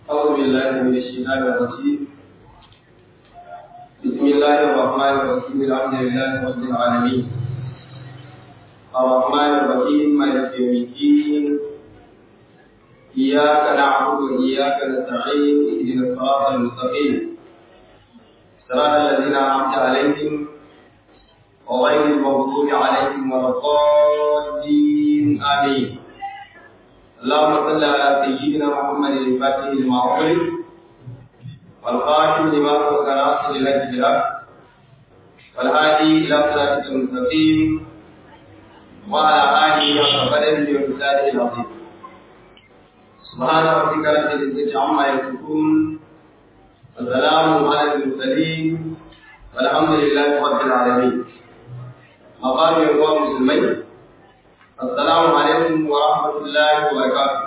أعوذ بالله من الشيطان الرجيم بسم الله الرحمن الرحيم الحمد لله رب العالمين الرحمن الرحيم مالك يوم الدين إياك نعبد وإياك نستعين اهدنا الصراط المستقيم صراط الذين أنعمت عليهم وغير المغضوب عليهم ولا الضالين آمين اللهم صل على سيدنا محمد الفاتح لما أغلق والخاتم لما سبق ناصر الهدي بالحق والهادي إلى صراطك المستقيم وعلى آله حق قدره ومثاله العظيم سبحان ربك رب العزة عما يصفون والسلام على المرسلين والحمد لله رب العالمين مقام يقوم مسلمين Assalamu alaikum wa rahmatullahi wa barakatuh.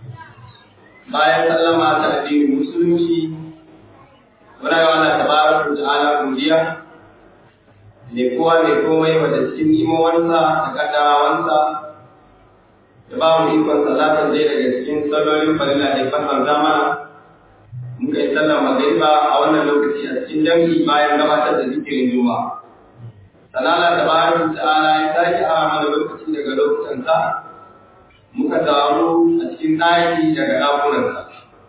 Bayan sallama ta addinin musulunci, muna yi wannan tabaraka ta'ala godiya ne kowa mai komai wanda cikin imowansa da kaddarawansa da ba mu ikon salatar dai daga cikin sallolin farilla da fasar zamana muka yi sallar magariba a wannan lokaci a cikin dangi bayan gabatar da zikirin juma'a. sanala da bayan ta'ala ya sake a mana lokaci daga lokutansa muka taru a cikin ɗaki daga ɗakunansa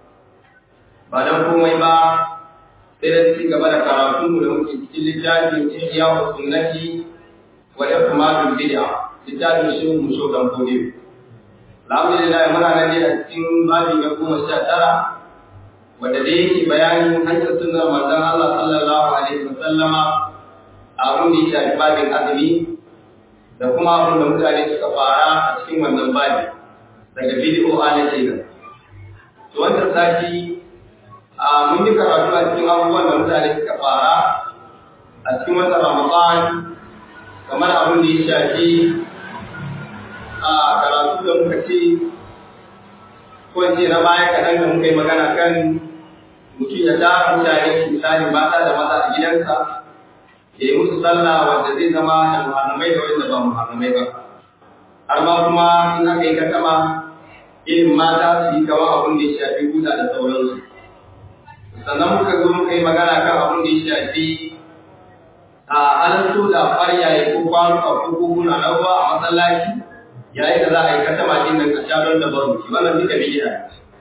ba don komai ba sai da ci gaba da karatunmu da muke cikin littafin ihya wa sunnati wa ihmadul bid'a littafin shi mu so dan kode alhamdulillah muna nan a cikin babi na goma sha tara wanda da yake bayanin hanyar sunnar manzon Allah sallallahu alaihi wa sallama abin da ya shafi babin azumi da kuma abin da mutane suka fara a cikin wannan babi daga bidiyo a na kenan. To wannan sati a mun yi karatu a cikin abubuwan da mutane suka fara a cikin wata Ramadan kamar abin da ya shafi a karatu da muka ce ko ce na baya kaɗan da muka yi magana kan mutum ya tara mutane misali mata da maza a gidansa ya yi musu sallah wanda zai zama da muharramai da wanda ba muharramai ba har ma kuma in aka yi katama irin mata su yi kama abin da ya shafi huta da sauransu sannan muka zo muka yi magana kan abin da ya shafi a halatto da faryaye ko kwanuka ko koguna na ruwa a masallaci yayin da za a yi katama din nan a sharon da baro wannan duka bidiya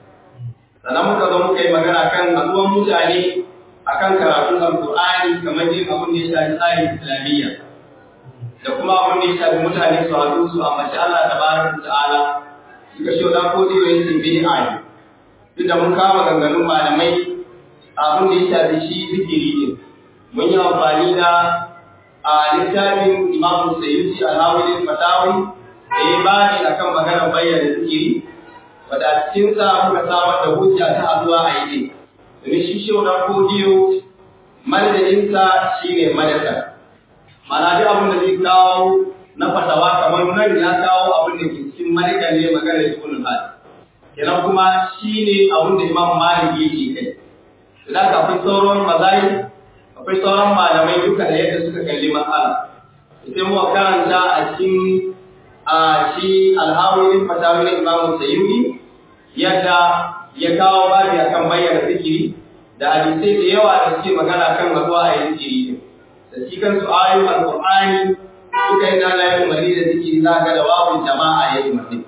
sannan muka zo muka yi magana kan haɗuwan mutane akan karatun alkur'ani kamar yin abin da ya shafi tsarin islamiyya da kuma abin da ya shafi mutane su haɗu su a mace Allah ta baraka ta'ala suka shi da ko zai yi bid'a ne duk da mun kama ganganun malamai abin da ya shafi shi zikiri ne mun yi amfani da a littafin Imam Sayyidi Al-Hawili Fatawi da ya bani akan maganar bayyana zikiri wadda cikin sa muka samar da hujja ta haɗuwa a yi domin shi shi na kodiyo madadinsa shi ne madadar mana duk abin da zai kawo na fatawa kamar nan ya kawo abin da ke cikin madadar ne magana da kullum hali kenan kuma shi ne abin da imam malik yake kai idan ka akwai sauran mazai akwai sauran malamai duka da yadda suka kalli matsala sai mu karanta a cikin a shi alhawin fatawin imam sayyidi yadda ya kawo babi akan bayyana zikiri da hadisai da yawa da suke magana kan rabuwa a yin zikiri din da shi kansu ayoyin alqur'ani suka yi nana yin umarni da zikiri za ga da wawun jama'a ya yi umarni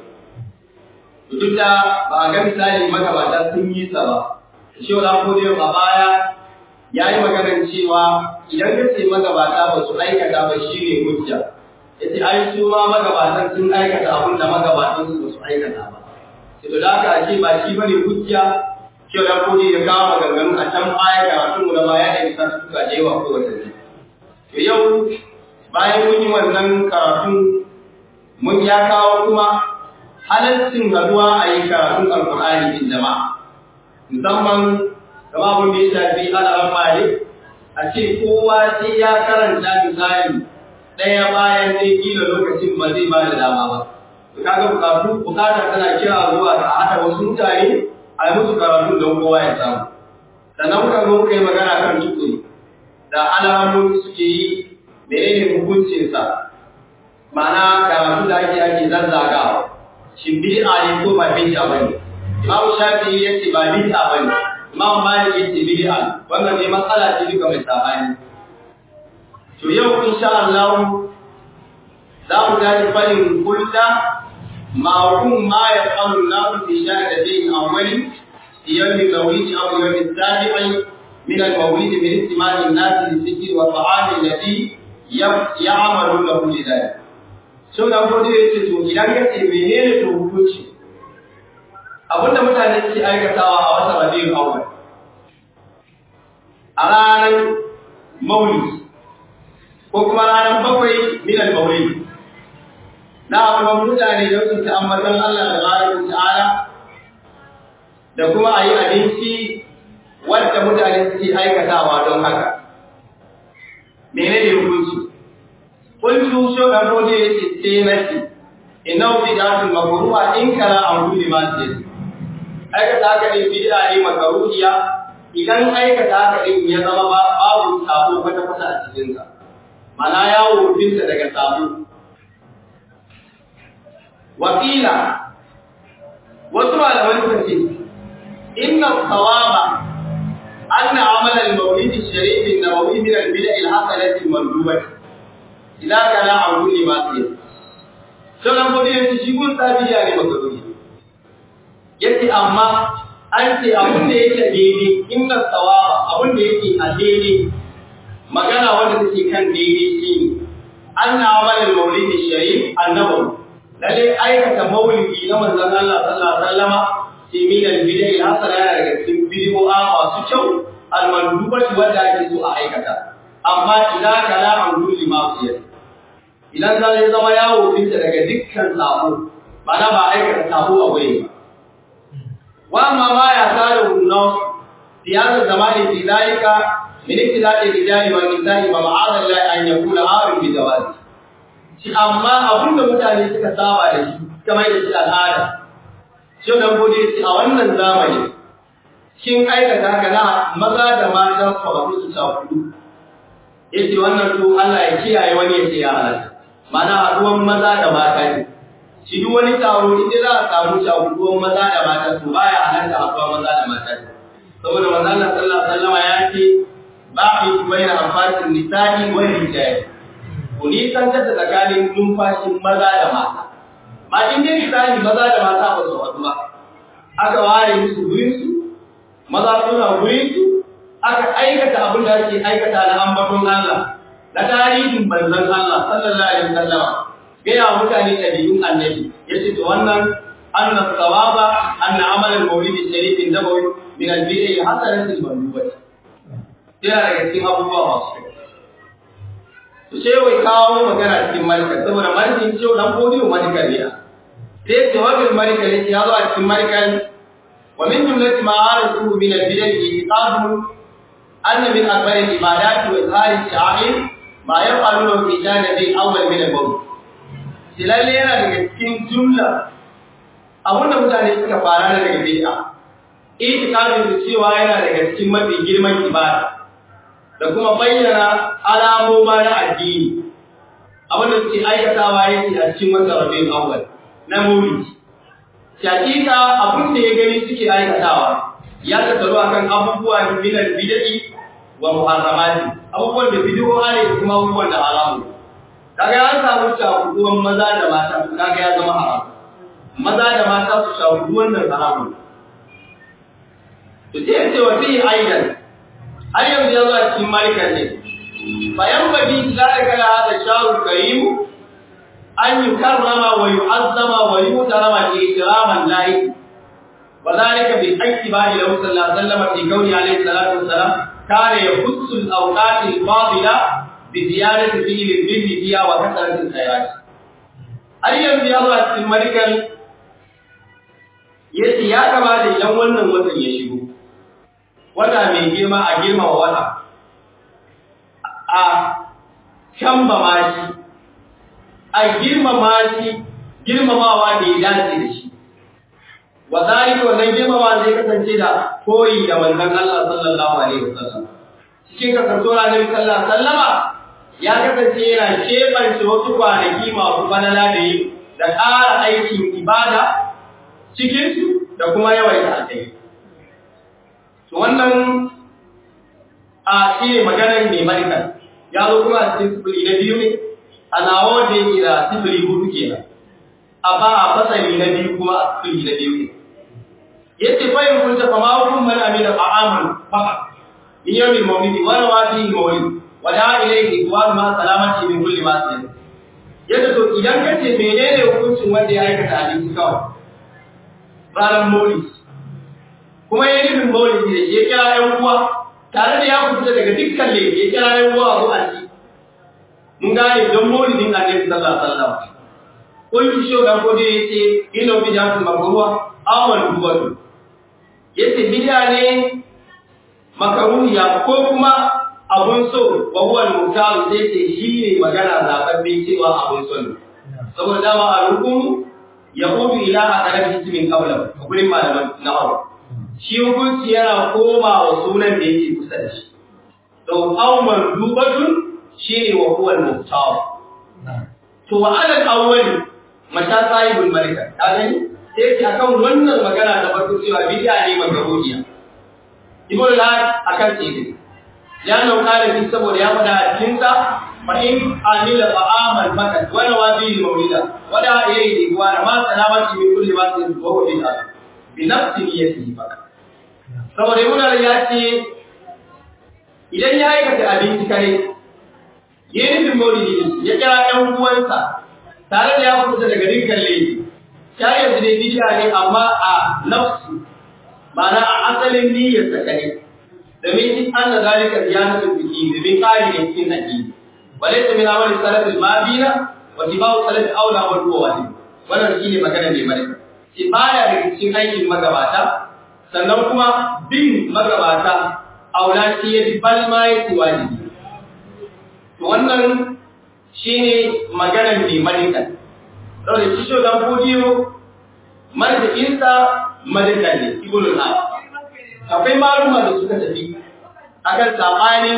to duk da ba a ga misali magabata sun yi sa ba shi wala ko da a baya ya yi maganar cewa idan ka ce magabata ba su aikata ba shi ne hujja yace ai su ma magabatan sun aikata abin da magabatan su ba su aikata ba to da haka ake ba shi bane hujja cewa da kodi ya kawo maganganu a can baya karatu mu na baya da bisa suka da yawa ko wata ne to yau bayan mun yi wannan karatu mun ya kawo kuma halaccin haduwa a yi karatun alkur'ani din jama'a musamman kama abin da ya shafi alaran malik a ce kowa sai ya karanta misali ɗaya bayan ɗaya kila lokacin ba zai ba da dama ba kaga bukatu bukatar tana kira zuwa ga hada wasu mutane a yi musu karatu don kowa ya samu sannan muka zo muka yi magana kan tukuri da alamomi suke yi menene hukuncinsa ma'ana karatu da ake ake zazzagawa shin bid'a ne ko ba bid'a bane Imam Shafi'i yace ba bid'a bane Imam Malik yace bid'a wannan ne matsala ce duka mai sabani to yau insha Allah za mu tashi fadin kulta ma hum ma yaqalu nasu fi shahadatin awwali يوم المولد أو يوم السابع من المولد من استماع الناس للذكر والطعام الذي يعمل له لذلك sau da gode ya ce to idan ka ce menene to hukunci abinda mutane suke aikatawa a wata rabiul awwal a ranar maulid ko kuma ranar bakwai min al-maulid na abubuwan mutane don su ta ambatan Allah da baraka ta'ala da kuma a yi abinci wadda mutane suke aikatawa don haka. Mene ne hukunci? Kuntu so da rode ya ce ce na ce, ina wuce da su makaruwa in kara an kuli ma ce. Aikata haka ne bid'a ne makaruhiya idan aikata haka din ya zama ba babu sabo kwata kwata a cikinsa. Mana yawo binta daga sabo. Wakila wasu malaman sun ce إن الصواب أن عمل المولد الشريف النبوي من البدع الحسنة المندوبة إذا كان عن كل معصية Sannan kodi ya ce shi gun sabiya ne makaruni. Ya ce amma an ce abin da yake daidai inna tsawaba abin da yake a daidai magana wanda take kan daidai shi ne. An na amalin maulidi sharif annabawi. Lalle aikata maulidi na manzon Allah sallallahu alaihi wasallama min al-bid'a al-hasana yana daga cikin bid'a masu kyau al-mandubati wanda ake so a aikata amma idan kana an kulli ma'siyah idan za ya zama yawo binta daga dukkan sabo mana ba aikata sabo a waye ba wa amma ma ya sada hunna siyasa zamani fi dalika min ibtida'i rijali wa nisa'i wa ma'adha Allah an yakuna harin bi jawazi shi amma abinda mutane suka saba da shi kamar da shi al'ada Shi da gode ce a wannan zamani, kin aikata haka na maza da mata su faru su ta hudu. Yace wannan to Allah ya kiyaye wani ya ce ya halatta. Mana haduwan maza da mata ne. Shi duk wani taro inda za a samu shaguduwan maza da mata to baya halatta haduwan maza da mata ne. Saboda manzo Allah sallallahu alaihi wasallam ya ce ba'i baina anfasin nisa'i wa rijali. Ku nisan ta tsakanin numfashin maza da mata. ma in dai misali maza da mata ba su haɗu ba aka ware musu gurin su maza suna gurin su aka aikata abin da ake aikata na ambaton Allah na tarihin manzon Allah sallallahu alaihi wasallam gaya mutane ɗabi'un annabi yace to wannan anna sawaba anna amal al-mawlid al-sharif nabawi min al-bid'a hasanat al-mandubah yana daga cikin abubuwa masu to sai wai kawo magana cikin malika saboda malikin cewa dan godiyo malika ne sai jawabin malika ne ya zo a cikin malikan wa min jumlati ma arasu min al-bid'a iqadu anna min akbar al-ibadat wa izhar al-sha'ir ma yaqalu fi janibi awwal min al-bawl silalle yana daga cikin jumla abunda mutane suka fara daga bid'a itiqadin da cewa yana daga cikin mafi girman ibada da kuma bayyana alamoma na addini abinda suke aikatawa yake a cikin wata rabin awwal na maulidi shakika abin da ya gani suke aikatawa ya tattaru akan abubuwa min al-bid'i wa muharramati abubuwan da bid'o'a ne da kuma abubuwan da haramu kaga an samu shafuduwan maza da mata kaga ya zama haram maza da mata su shafudu wannan haramun to sai ce wa fi aidan har yanzu ya zo a cikin malikan ne bayan bagi zalika la hada shahrul karim an yukarrama wa yu'azzama wa yutarama ikraman lahi wa zalika bi ittiba'i lahu sallallahu alaihi wasallam fi qawli alaihi salatu wassalam kana yahussu al-awqat al-fadila bi ziyadati fi'l al-birri fiha wa kasrati al-khairat har yanzu ya zo a cikin malikan yace ya kamata idan wannan watan ya shigo wata mai girma a girmama wata a kamba mashi a girmama shi girmamawa da ya dace da shi wa zalika wannan girmamawa zai kasance da koyi da manzon Allah sallallahu alaihi wasallam cikin kasantuwar Annabi sallallahu alaihi wasallama ya kasance yana kebance wasu kwanaki masu falala da yi da ƙara aikin ibada cikin su da kuma yawaita alkai to wannan a shi ne maganar mai marikan ya zo kuma a cikin sifili na biyu ne a nawa da yake da sifili hudu kenan amma a fasali na biyu kuma a sifili na biyu ne yace fa in kunta fa ma hukum man amila fa'aman faqa in yawmi mawlidi wa rawati mawlid wa da ilayhi wa ma salamati min kulli ma sayyid yace to idan kace menene hukuncin wanda ya aikata abinci kawai ranar mawlid kuma yayin nufin mawlidi da ya kira ɗan uwa tare da ya fita daga dukkan laifi ya kira ɗan uwa a zuwa ci mun gane don mawlidin annabi sallallahu alaihi wasallam kun shi shogan ko dai yace ino bi da makruha amal duwatu yace bid'a ne makaruhiya ko kuma abun so wa huwa al-muhtar sai ce shi ne magana zababbe cewa abun so ne saboda dama a rukun yahudu ila akarabi ismin qawla a gurin malaman na'aw shi hukunci yana koma wa sunan da yake kusa da shi to awmal dubatun shine wa huwa al-muhtar to wa ala al-awwal mata sahibul malika ka gani sai ce akan wannan magana ta farko cewa bid'a ne makaruhiya ibnu lahad akan tsiri ya nauka da shi saboda ya fada a cikin sa fa in amila fa amal fakat wa nawabi mawlida wa da ilayhi wa ma salamati min kulli ma sin wa huwa bid'a bi nafsi niyyatihi fakat saboda ibnu lahad ya ce idan ya aikata abinci kare yayin bin mawlidi ya kira ɗan uwansa tare da ya fita daga dukkan laifi ta yanzu ne bid'a ne amma a nafsu ma'ana a asalin niyyar sa kare domin in anna zalika ziyadatu fiqi domin kari ne cikin addini walaysa min amali salaf al-mabina wa tibau salaf aula wal wajib wannan shine magana mai malaka shi baya daga cikin aikin magabata sannan kuma bin magabata aula shi ya bi bal ma ya wajibi to wannan shine maganar mai malaka saboda shi shogan fudiyo marjikinsa malikan ne ibulun ha akwai maluma da suka tafi akan sabanin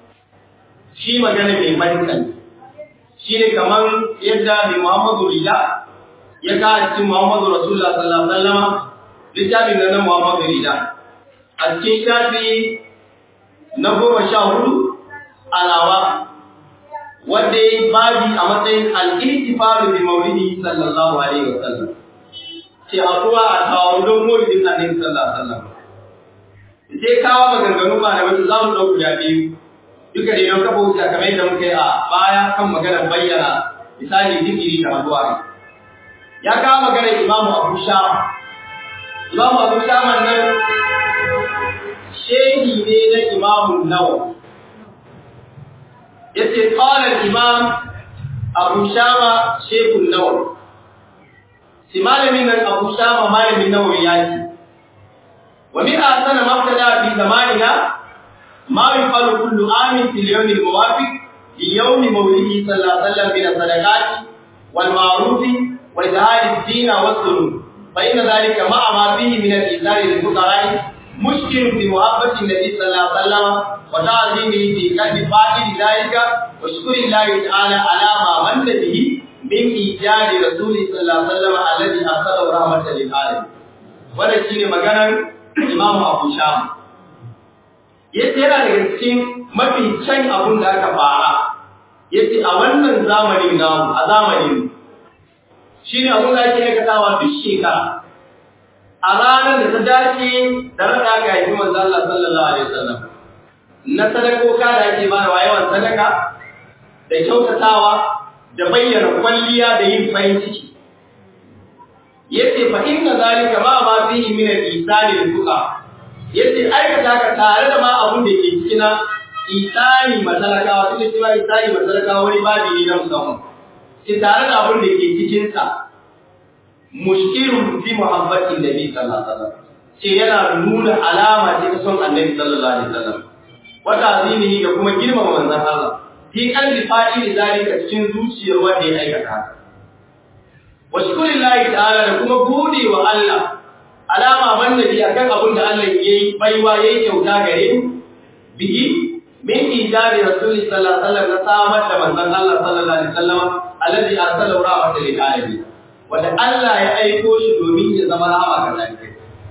shi magana mai malikan shi ne kamar yadda mai muhammadu rida ya kawo cikin muhammadu rasulullah sallallahu alaihi wasallam littafin da na muhammadu rida a cikin shafi na goma sha hudu alawa wanda ya yi babi a matsayin al'itifaru bi maulidi sallallahu alaihi wasallam ce haɗuwa a taron don maulidin annabi sallallahu alaihi wasallam sai kawo maganganu ba da wata za mu ɗau guda biyu duka da don kafa wuta kamar yadda muka yi a baya kan maganar bayyana misali zikiri da haɗuwa ya kawo maganar imamu abu shama imamu abu shama nan shehi ne na imamun nawawi yace qala al-imam Abu Shama Sheikh an-Nawawi si malamin nan Abu Shama malamin Nawawi yace wa min asana mabtada fi zamanina ma yuqalu kullu amin fil yawm al-muwafiq li yawm mawlidihi sallallahu alaihi wasallam min sadaqat wal ma'ruf wa izhar ad-din wa as-sunnah fa inna dhalika ma'a ma fihi min al-izhar lil-fuqara مشكل في محبة النبي صلى الله عليه وسلم وتعظيمه في قلب فاعل ذلك وشكر الله تعالى على ما من به من إيجاد رسول صلى الله عليه وسلم الذي أرسله رحمة للعالمين wannan shine maganar Imam Abu Sham yace yana daga cikin mafi can abun da aka fara yace a wannan zamanin namu a zamanin shine abun da ake aikatawa duk shekara a ranar da ta dace da rada ga yi manzo Allah sallallahu alaihi wasallam na sadakoka da ake bayarwa yawan sadaka da kyautatawa da bayyana kwalliya da yin farin ciki yace fa inna zalika ma ma fihi min al-isani al-fuqa yace aikata ka tare da ma abun da ke cikin isani matalakawa tunda cewa isani matalakawa wani babi ne na musamman ki tare da abun da ke cikin sa mushkilun fi muhabbatin nabi sallallahu alaihi wasallam ce yana nuna alama ce ta son annabi sallallahu alaihi wasallam wa ta'zimihi da kuma girmama manzon Allah fi qalbi fa'ili zalika cikin zuciyar wanda ya aikata haka wa shukrillahi ta'ala da kuma gode wa Allah alama bannabi akan abin da Allah yayi baiwa yayi kyauta gare mu bihi min ijari rasuli sallallahu alaihi wasallam na samar da manzon Allah sallallahu alaihi wasallam alladhi arsalahu rahmatan lil alamin wanda Allah ya aiko shi domin ya zama rahama ga talibai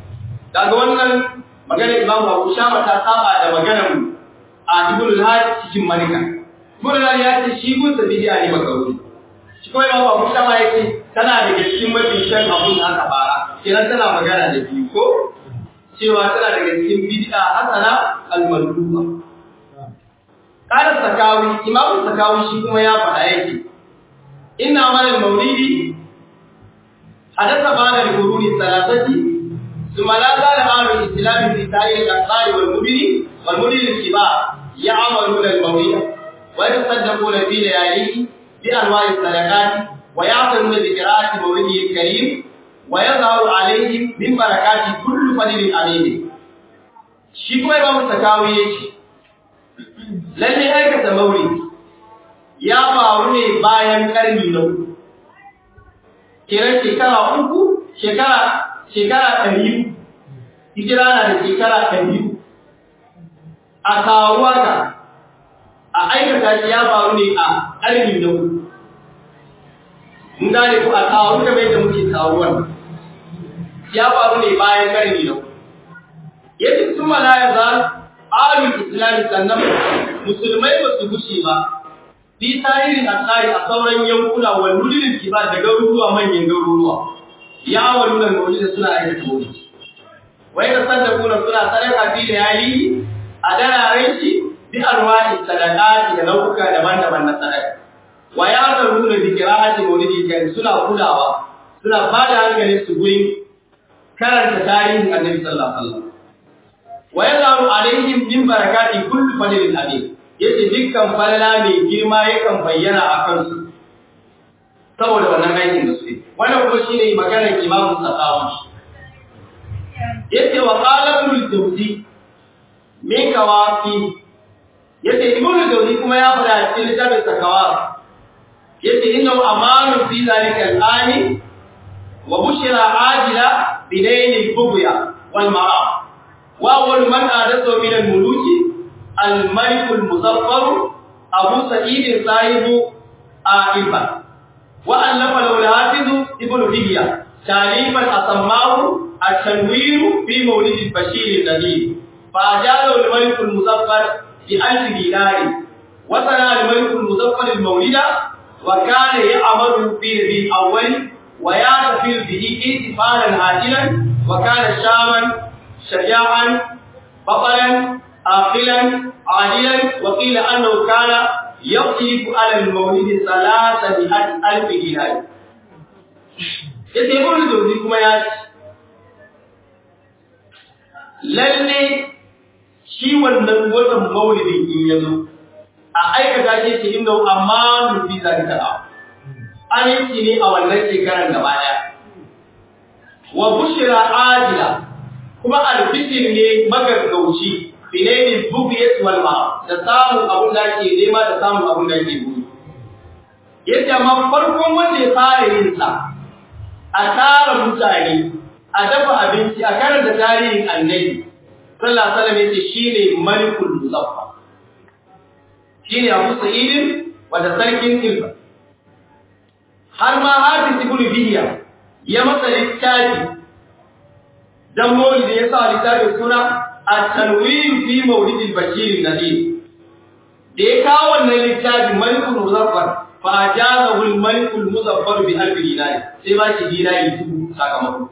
kaga wannan maganar Imam Abu Shama ta saba da maganar a Ibn al-Hajj cikin Malika Ibn al ya ce shi gun sa bidiya ne makaruhi shi kuma Imam Abu Shama ya ce tana daga cikin mafi shan abun da aka fara kenan tana magana da biyu ko cewa tana daga cikin bid'a hasana al-malduba qala sakawi Imam sakawi shi kuma ya faɗa yake inna amal al-mawlidi hadatha ba'da al-quruni thalathati ثم لا زال أهل الإسلام في سائر الأقطار والمدن والمدن الكبار يعملون المولد ويتصدقون في لياليه بأنواع الصدقات ويعتنون بقراءة مولده الكريم ويظهر عليهم من بركات كل فضل أمين shi kuma Imam Sakawi yace lalle aikata maulidi ya faru ne bayan karni na uku kiran shekara uku shekara shekara ɗari hijira na da shekara ɗari a karuwa ka a aikata shi ya faru ne a ƙarni da ku mun gane ku a karu da bai da muke karuwan ya faru ne bayan ƙarni da ku yadda sun mala ya za alul islami sannan musulmai ba su gushe ba fi tarihin asari a sauran yankuna wa nulilin kiba da garuruwa manyan garuruwa ya walu da maulidi suna aikata maulidi wai da sadaquna suna sadaka fi da yayi a dararen shi bi arwahi sadaqati da nau'uka daban-daban na sadaka wa ya zaruna bi qira'ati maulidi kan suna kulawa suna bada hankali su gurin karanta tarihin annabi sallallahu alaihi wasallam wa yazaru alaihim min barakati kullu fadlin amin yace dukkan falala mai girma yakan bayyana a kansu saboda wannan aikin da suke wannan kuma shine maganar Imam Sakawi yace wa qala ibn al-Jawzi min kawafi yace ibn al-Jawzi kuma ya fara cikin littafin Sakawa yace innahu amanu fi zalika al-ani wa bushira ajila binayn al-bughya wal mara wa awwal man adathu min al-muluki al-malik al-muzaffar abu sa'id sahibu aifa وألف له الحافظ ابن هدية تعريفا أسماه التنوير في مولد البشير النذير فأجازه الملك المظفر بألف دينار وصنع الملك المظفر المولد وكان يعمل في ربيع الأول ويحتفل به احتفالا عاجلا وكان شاما شجاعا بطلا عاقلا عاجلا وقيل أنه كان يقف على المولد ثلاثمائة ألف دينار yace ibn Jawzi kuma ya ce lalle shi wannan watan maulidin in yazo a aikata shi ce inda amma mu fi zalika an yi ne a wannan shekaran gaba daya wa bushira ajila kuma albishir ne magaggauci bilailin bugiyat wal ma da samun abun da ke nema da samun abun da ke buri yadda ma farkon wanda ya fara yin sa a tara mutane a dafa abinci a karanta tarihin annabi sallallahu alaihi wasallam yace shine malikul muzaffar shine Abu Sa'id wanda sarkin Ilfa har ma Hafiz ibn Bihiya ya masa littafi dan maulidi ya sa littafin suna at-tanwir fi maulid al-bashir an-nadir da ya kawo wannan littafin malikul muzaffar fa ajazahu al-malikul muzaffar bi alf dinar sai ba shi dinari dubu sakamako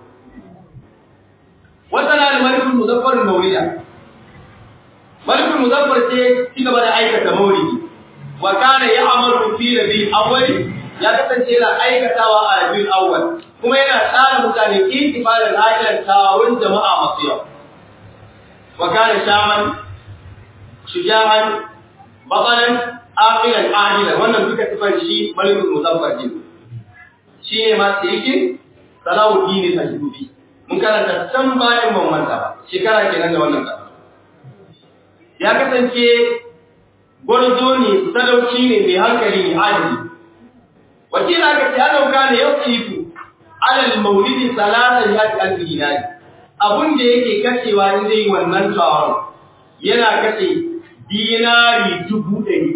wasana al-malikul muzaffar al-mawlida malikul muzaffar sai ci gaba da aikata maulidi wa kana ya'malu fi rabi'il awwal ya kasance yana aikatawa a rabi'ul awwal kuma yana tsara mutane intifalan ajilan tawun jama'a masu yawa wa kana shaman shujahan batalan aqilan ajilan wannan duka sifar shi malikul muzaffar din shi ne ma sai yake salawuddin al-ayyubi mun karanta can bayan ban manta ba shekara kenan da wannan kasa ya kasance gwarzo ne sadauki ne mai hankali ne adali wakila ka ce ana kana yasifu alal maulidi salatan ya ta dinari abun da yake kashewa in zai wannan taron yana kashe dinari dubu ɗari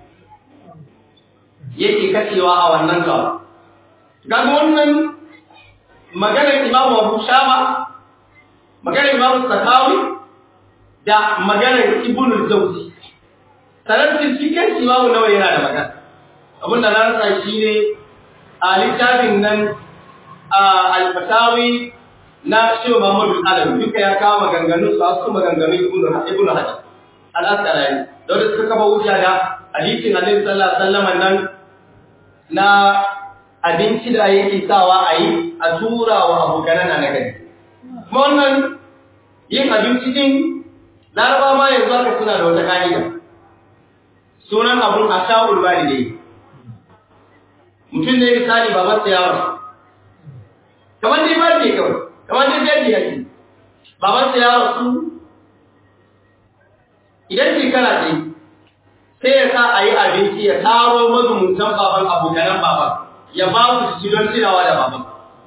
yake kashewa a wannan taron ga wannan maganar imamu abu shama maganar Imam Sakawi da maganar Ibn al-Jawzi sanar shi kan Imam Nawawi yana da magana abin da na rasa shi ne a littafin nan a al-Fatawi na Shehu Muhammadu Alam duka ya kawo maganganun su su maganganun Ibn Hajar al-Asqalani da wanda suka kafa hujja da hadisin Annabi sallallahu alaihi wasallam nan na abinci da yake sawa a yi a tura wa abokanan na gari. Kuma wannan yin abinci din laraba ma yanzu aka suna da wata ka'ida. Sunan abun a sha'ul walidai. Mutum ne misali baban sa yawon. Kamar dai ba ke kawai, kamar dai daji yake. Baban sa yawon su idan shekara ce sai ya sa a yi abinci ya taro mazumuntan baban abokanan baban. ya ba su ci don tunawa da baban.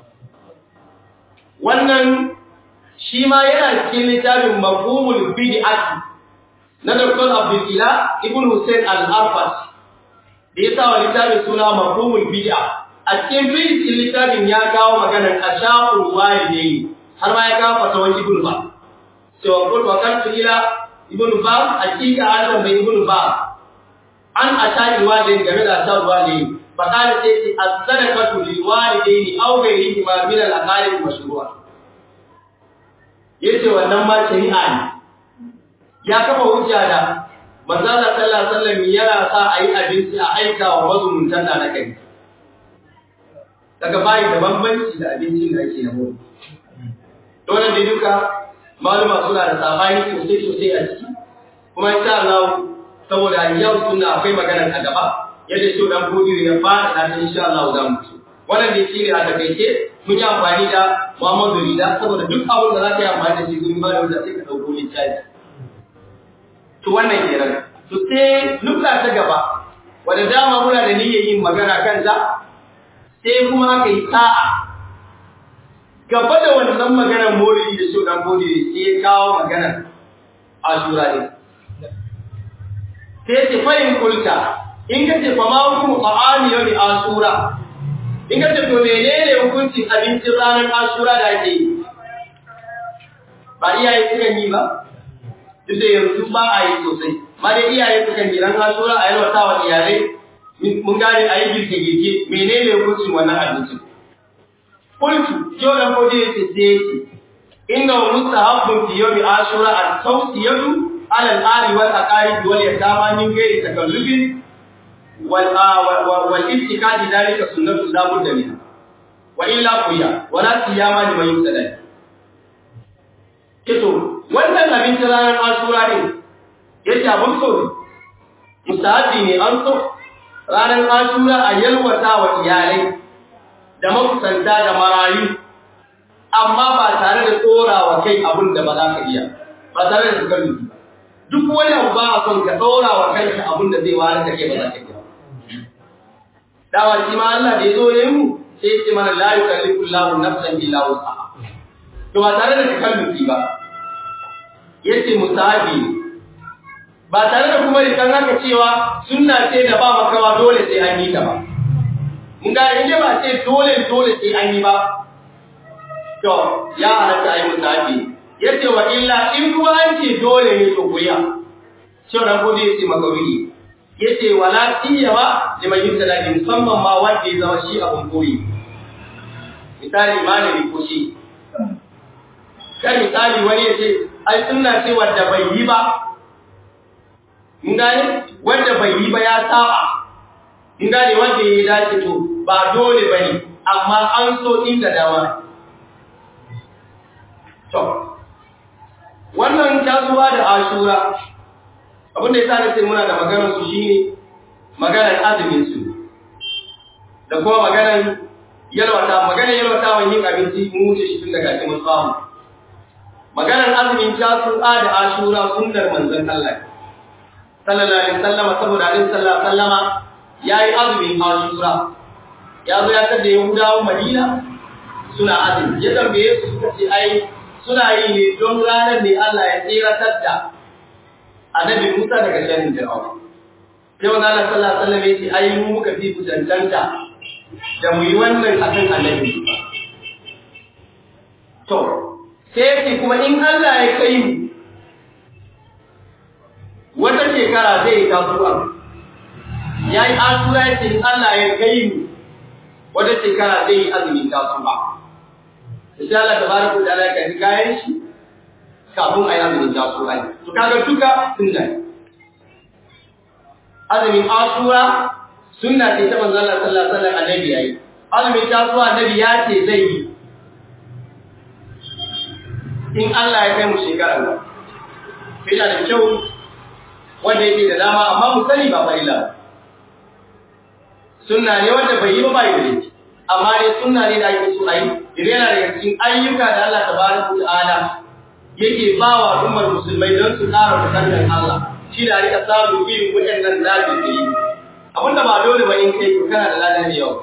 Wannan shi ma yana cikin littafin mafhumul bid'ati na Dr. Abdul Ila Ibn Hussein Al-Arfat da ya sa wa littafin suna mafhumul bid'a. A cikin fitin littafin ya kawo maganar ashaqul walidaini har ma ya kawo fatawan Ibn Ba. Cewa kun wa kan ila Ibn Ba hakika an tambayi Ibn Ba an ashaqul walidaini game da ashaqul walidaini فقال سيدي الصدقة للوالدين أو غيرهما من الأقارب المشروعة yace wannan ma shari'a ne ya kafa hujja da manzo Allah sallallahu alaihi wasallam yana sa a yi abinci a aika wa mazumuntan da na kai daga bayi da bambanci da abincin da ake yabo dole da duka maluma suna da sabani sosai sosai a ciki kuma insha Allah saboda yau sunna akwai magana a gaba yadda shi dan godiyo ya fara da insha Allah za mu ci wannan da shi ne a takaice mun yi amfani da Muhammadu Rida saboda duk abin da za ka yi amfani da shi gurin ba da wanda sai ka dauko littafi to wannan kenan to sai nukta ta gaba wanda dama muna da niyyar yin magana kan ta sai kuma aka yi sa'a gaba da wannan maganar morili da shi dan godiyo sai ya kawo maganar ashura ne sai ce fahim kulta in ka ce fama hukumu ta'ami yau asura in ka ce to menene hukuncin abincin ranar asura da ake yi ba iyaye sukan yi ba duk da yanzu ba a yi sosai ma dai iyaye sukan yi ran asura a yalwata wa iyalai mun gane a yi girke-girke menene hukuncin wannan abincin kultu yau da kodi ya ce sai ya ce inna wa mustahabbun fi yawmi ashura at-tawsiyatu ala al-ali wal aqarib wal yatama min ghairi takallufin والاتكاد ذلك سنة لا بد منها وإلا قيا ولا صيام لمن يبتلى kito wannan abinci ranar asura ne yace abun so ne mustahabi ne an so ranar asura a yalwata wa iyalai da makusanta da marayu amma ba tare da tsorawa kai abin da ba za ka iya ba tare da zubar duk wani abu ba a son ka tsora wa kanka abin da zai wani da kai ba za ka iya dawa shi ma Allah da ya zo ya mu sai ce mana la yukallifu Allahu nafsan illa wus'aha to ba tare da takallufi ba yace musabi ba tare da kuma rikan haka cewa sunna ce da ba makawa dole sai an yi ta ba mun ga inda ba ce dole dole sai an yi ba to ya halatta ayi musabi yace wa illa in kuma an ce dole ne to kuya cewa dan gode yace makawi yace wala tiyama liman yusala bi musamman ma wanda ya zama shi abun koyi misali malami ko shi kan misali wani yace ai sunna ce wanda bai yi ba mun gane wanda bai yi ba ya saba mun gane wanda ya dace to ba dole bane amma an so inda dama to wannan tasuwa da ashura abin da ya sa ce muna da maganar su shine maganar azumin su da kuma maganar yalwata maganar yalwata wa yin abinci mun wuce shi tun daga cikin samu maganar azumin tasu'a da ashura sunnar manzon Allah sallallahu alaihi wasallam saboda alaihi sallallahu sallama yayi azumin ashura ya zo ya tada yahudawan madina suna azumi ya tambaye su suka ce ai suna yi ne don ranar ne Allah ya tsiratar da annabi Musa daga shanin Fir'aun. Sai wanda Allah sallallahu alaihi wasallam ya ce ai mu muka fi ku tantanta da mu yi wannan akan annabi Musa. To, sai yake kuma in Allah ya kai mu wata shekara zai yi kasuwa ya yi asura ya ce in Allah ya kai mu wata shekara zai yi azumin kasuwa insha Allah tabaraka ta'ala ya kai kayan shi kafin a yi azumin kasuwa to kaga duka sunna azumin asura sunna ce ta manzon Allah sallallahu alaihi wasallam annabi yayi azumin kasuwa annabi ya ce zai yi in Allah ya kai mu shekara ba yana da kyau wanda yake da dama amma mu sani ba farilla sunna ne wanda bai yi ba bai da laifi amma dai sunna ne da ake so a yi idan yana daga cikin ayyuka da Allah tabaraka ta'ala yake ba wa al'ummar musulmai don su ƙara kusantar Allah shi da rika samu irin waɗannan zaɓi da yi abinda ba dole ba in kai kana da ladan da yawa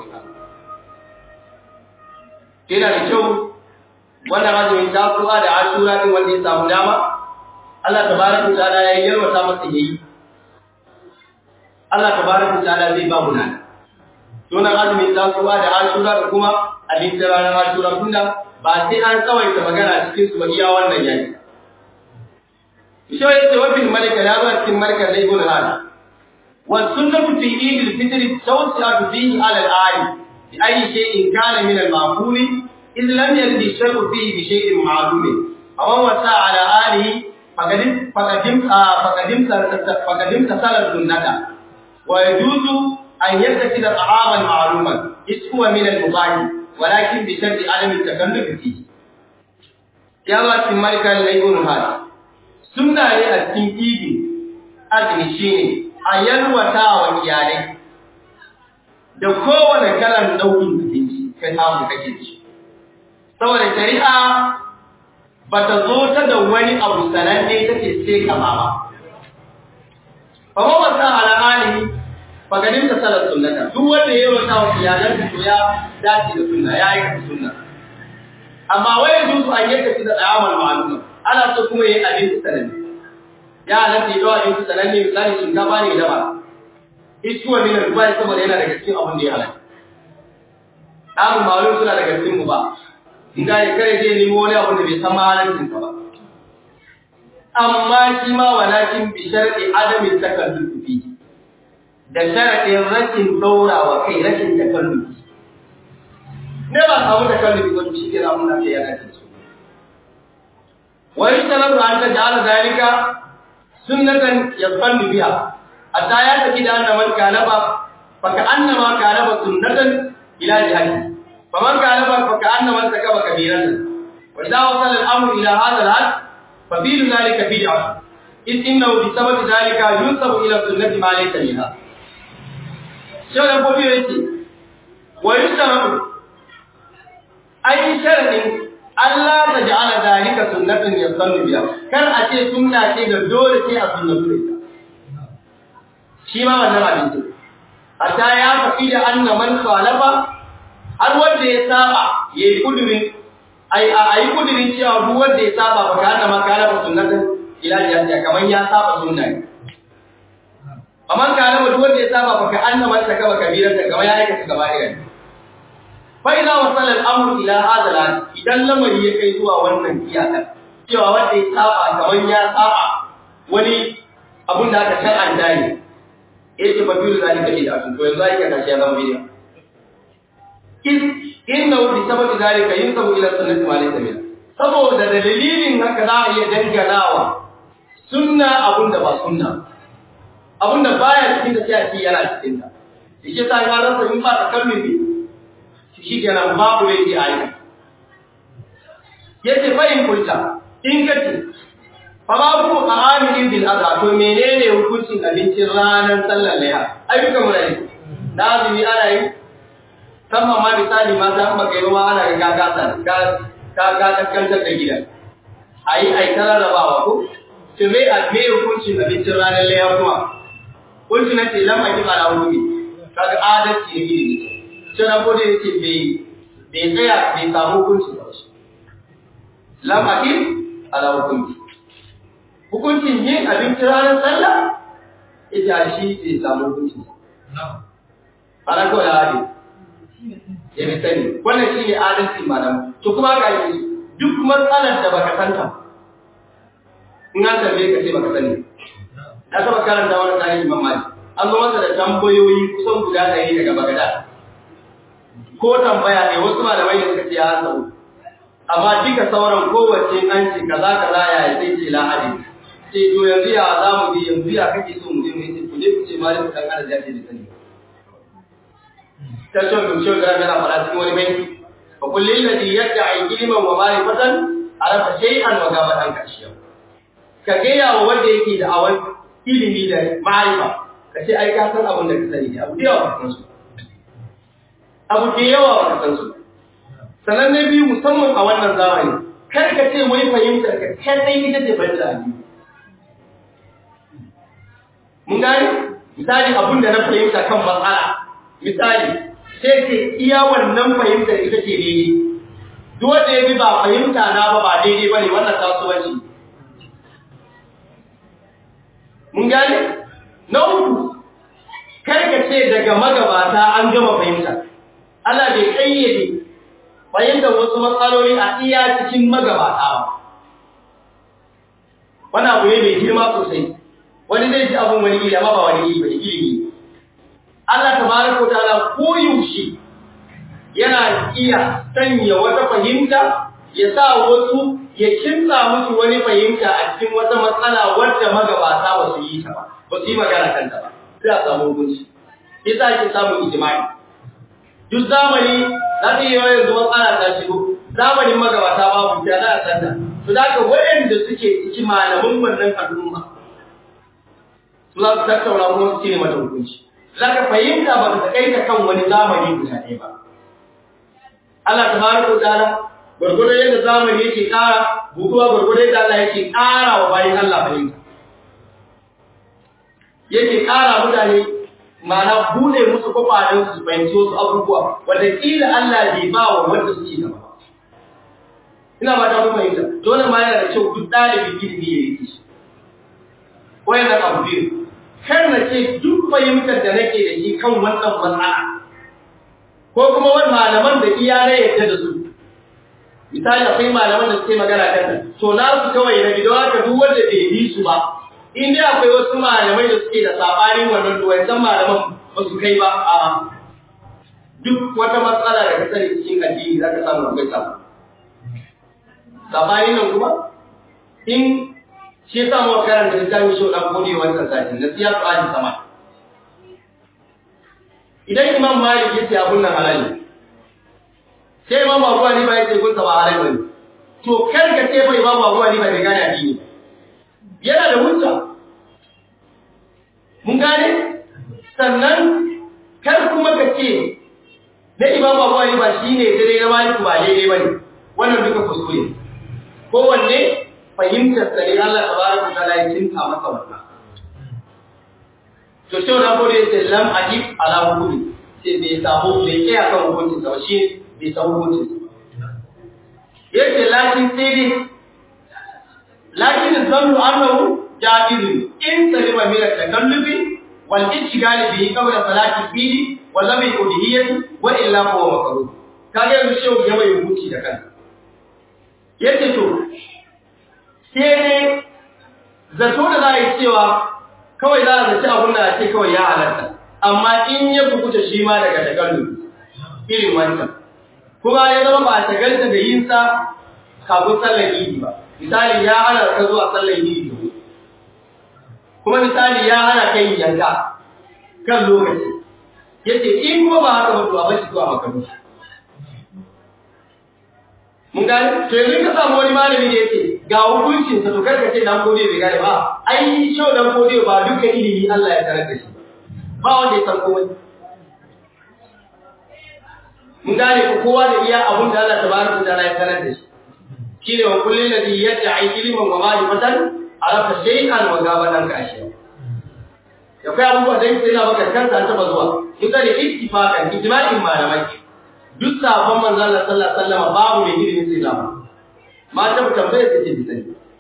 yana da kyau wannan azumin tasuwa da ashura din wanda ya samu dama Allah tabaraka ta'ala ya yarwata masa yayi Allah tabaraka ta'ala zai ba mu nan Sunan azumin tasuwa da ashura da kuma abin da ranar ashura tunda ba sai an tsawaita magana cikin su ba iya wannan yaki. Shi ya ce wafin malika ya zo cikin malikar da ibn hal. Wa sunnatu fi eid al-fitr tawsi'atu fihi ala al-ali bi ayi shay'in kana min al-ma'quli إذ لم يرد الشرع فيه بشيء معلوم أو وسع على آله فقدم فقدم فقدم فقدم تصل السنة ويجوز أن يتخذ طعاما معلوما إذ هو من المباح ولكن بشرط عدم التكلف فيه يا الله مالك الليل هذا sunna ne a cikin idi azumi shine a yalwata wa iyalai da kowane kalan nau'in abinci ka samu kake ci saboda shari'a ba ta zo ta da wani abu sananne take sai kama ba fa wa wasa ala alihi fa gadin ta salat sunnata duk wanda ya rota wa iyalan to ya dace da sunna ya yi sunna amma wai yanzu an yadda da amal ma'lum ana so kuma yayi abin sananne ya halatta yi dawa abin sananne misali shinkafa ne da ba iskuwa ne da dubai saboda yana daga cikin abin da ya halatta amal ma'lum suna daga cikin mu ba inda ya kare zai nemo wani abu da bai san mahalancin ba amma shi ma walakin bi shar'i adamin takallufi fi da sharadin rashin daurawa kai rashin takallufi ne ba samu takallufi ba shi ke zamu na yana ce su wa yashtaratu an taj'ala zalika sunnatan yaqallu biha hatta ya tafi da annaman kalaba fa ka annama kalaba sunnatan ila jihati فمن كان فكأنما ارتكب كبيرة وإذا وصل الأمر إلى هذا الحد ففيل ذلك بدعة إذ إنه بسبب ذلك ينسب إلى السنة ما ليس منها شو يقول يأتي ويشترط أي شرط ألا تجعل ذلك سنة يصل بها كان أتي سنة كده دول شيء السنة بها شيء ما من نرى حتى يعرف أن من خالف har wanda ya saba yayi kudirin ai ai kudirin cewa duk wanda ya saba ba ka da makala ba sunnatin ila jami'a kaman ya saba sunna ne amma kana duk wanda ya saba ba ka anna man saka ba kabiran da kaman ya aikata gaba irin fa idza wasala al-amru ila hadha al idan lamari ya kai zuwa wannan iyaka cewa wanda ya saba kaman ya saba wani abun da aka shar'anta ne yace fa biyu zalika ila to yanzu ai ka tashi ya zama bidiya inna bi sababi zalika yunsabu ila sunnati ma laysa min saboda dalilin haka za a iya danganawa sunna abunda ba sunna abunda baya cikin da sai a ce yana cikin ta shi sa ya rasa in ba ta kalmi shi kenan babu laifi a yi yace fa in kulta in kace fa babu amilin bil adha to menene hukuncin abincin ranar sallar layha ayyukan mu ne da azumi ana yi musamman ma misali ma za mu kai ruwa ana ga gasa ka ka ka kaskantar da gidan ayi ai tararrabawa ko to me a me hukuncin abincin ranar layar kuma kunci na ce lamma ki ala hukumi kaga adalci ne gidi sai na gode yake bai bai tsaya bai samu hukunci ba shi lamma ki ala hukumi hukuncin yin abincin ranar sallah ita shi bai samu hukunci ana kawai hadisi ya fi sani wannan shi ne adalci malam to kuma ga yi duk matsalar da baka santa in an tambaye ka ce baka sani na taba karanta wani tarihi Imam Malik an zo masa da tambayoyi kusan guda ɗari daga Bagdad ko tambaya ne wasu malamai da suka ce ya sau amma duka sauran kowace an ce kaza kaza ya yi sai ce lahadi ce to yanzu ya za mu bi yanzu ya kake so mu je mu yi ku je ku ce malik dan Allah ya ce da sani ta ce mun ce ga yana fara cikin wani banki fa kullil ladhi yad'i ilman wa ma'rifatan arafa shay'an wa gaba dan kashiya ka ga yawa wanda yake da awan ilimi da ma'rifa ka ce ai ka san abin da ka sani abu da yawa ka san su abu da yawa ba ka san su sannan na biyu musamman a wannan zamani kar ka ce wai fahimtar ka kadai ita ce fahimta a mun gane misali abin da na fahimta kan matsala misali sai ce iya wannan fahimtar ita ce daidai duk wanda ya bi ba fahimta na ba ba daidai bane wannan kasuwanci mun gane na uku kar ka ce daga magabata an gama fahimta Allah bai kayyade fahimtar wasu matsaloli a iya cikin magabata ba. Wani abu ne mai girma sosai, wani zai ji abin wani iri amma ba wani iri ba ilimi. Allah ta bari ko ta'ala ko yaushe yana iya sanya wata fahimta ya sa wasu ya kinsa musu wani fahimta a cikin wata matsala wadda magabata ba su yi ta ba, ba su yi magana kanta ba, sai a samu hukunci. Isa ake samun ijimai. duk zamani za ta yi yanzu matsala ta shigo zamanin magabata babu ta za a sanda to da ka waɗanda suke ciki malamin wannan al'umma su za su tattauna kuma su cire mata hukunci za ka fahimta ba ka kai ta kan wani zamani guda ɗaya ba Allah ta bari ko ta'ala gwargwado yadda zamani yake ƙara bukuwa gwargwado yadda Allah yake ƙara wa bayan Allah fahimta yake ƙara mutane ma'ana bude musu kwakwalen su fahimci wasu abubuwa wanda kila Allah bai ba wa wanda suke gaba ina ba ta kuma fahimta dole ma yana da kyau duk ɗalibin ilimi ya yi shi wayannan abu biyu kar na ce duk fahimtar da nake da shi kan wannan matsala ko kuma wani malaman da iya na yadda da su misali akwai malaman da suke magana kan to na su kawai na gidan haka duk wanda bai yi su ba in dai akwai wasu malamai da suke da sabanin wannan to wancan malaman ba su kai ba a duk wata matsala da ka sani cikin addini za ka samu akwai samu sabanin nan kuma in shi yasa mu karanta littafin shi dan gode wannan sati na siya tsari sama idan imam malik yace abun nan halali sai imam abu hanifa yace kun ba halal bane to kar ka ce fa imam abu hanifa bai gane addini yana da hujja mun gane sannan kar kuma ka ce na imam abu hanifa shine dare na malik ba daidai bane wannan duka kuskure kowanne fahimtar sa ne Allah tabaraka ta'ala ya tinka masa wannan to sai na gode sai lam ajib ala hukumi sai bai samu bai kai akan hukuncin sa shi bai samu hukuncin yace lakin sai dai lakin zannu annahu jabiru in salima min at-takallufi wal ishgal bihi qabla salati fili wal lam yudiyyati wa illa huwa makruh kage yanzu shehu ya mai hukunci da kansa yace to sai dai zato da za a yi cewa kawai za a zaci abin da a ce kawai ya halatta amma in ya bukuta shi ma daga tagallu irin wancan kuma ya zama ba a tagalta da yin sa kafin sallar idi ba misali ya hana ka zuwa sallar idi kuma misali ya hana kai yanka kan lokaci yace in kuma ba haka ba to a bashi zuwa makaru mun gane to yanzu ka samu wani malami da yake ga hukuncin sa to kar ka ce dan gode bai gane ba ai shau dan gode ba duka ilimi Allah ya tarar da shi ba wanda ya san komai mun gane ko kowa da iya abun da Allah tabaraka ta'ala ya tarar da shi shine wa kullun ladhi yad'i ilman wa ma'rifatan arafa shay'an wa gabadan ka ashiya ya kai abubuwa da yake yana baka kansa ta bazuwa duka da ittifaqan ijma'in malamai duk sabon manzon Allah sallallahu alaihi wasallam babu mai ilimin sai zama mata tambaye take bisani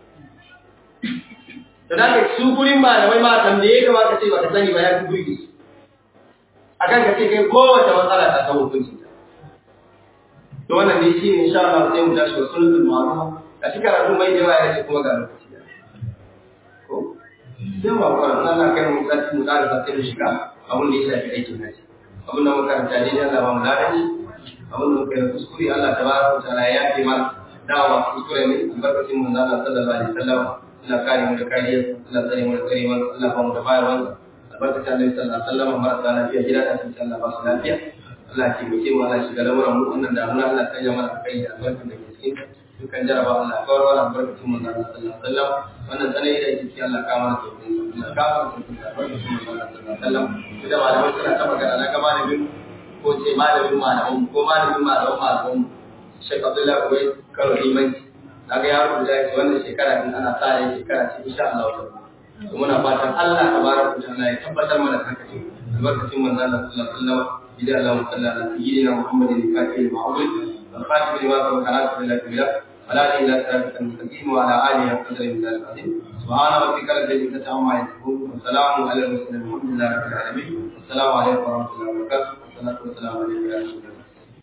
to da su gurin malamai ma tambaye ka ba ka ce ba ka sani ba ya fi burge akan ka ce kai kowace matsala ta kawo hukunci to wannan ne shi insha Allah sai mu tashi wa sunnatul ma'ruf a cikin karatu mai yawa ya ce kuma ga lokaci ko sai mu fara Allah kai mu sati mu ƙara sai mu shiga abin da ya shafi aikin haji abin da muka karanta ne Allah ba mu ladanci abin da muka yi kuskure Allah tabaraka wa ta'ala ya yafe mana dawa kuskure ne albarkacin manzo Allah sallallahu alaihi wasallam Allah kare mu da kariya Allah tsare mu da tsarewa Allah ba mu da bayarwa albarkacin Annabi sallallahu alaihi wasallam marasa lafiya gida da sun Allah ba su lafiya Allah ke muke mu Allah shiga lamuran mu wannan damuna Allah sanya mana kai da albarkar da ke cikin dukkan jaraba Allah kawar wa albarkacin manzo Allah sallallahu alaihi wasallam wannan tsanani da yake Allah ka mana sauƙin Allah ka mana sauƙin albarkacin manzo Allah sallallahu alaihi wasallam da malamai suna ta magana na ga malamin ko ce malamin malamin ko malamin malamin malamin Sheikh Abdullahi Ubai karo limanci na ga yaro da yake wannan shekara din ana sa ran shekara ce insha Allah ta to muna fatan Allah tabaraka wa ta'ala ya tabbatar mana da haka ce albarkacin manzo Allah sallallahu alaihi wasallam idan Allah sallallahu alaihi sayyidina Muhammadin kafir ma'bud wal khatim lima sabaka ala sabila kabira ولا إله إلا أنت المستقيم وعلى آله وقدر من ذلك العظيم سبحان ربك رب العزة عما يصفون وسلام على المرسلين الحمد لله رب العالمين والسلام عليكم ورحمة الله وبركاته والصلاة والسلام عليكم يا رسول الله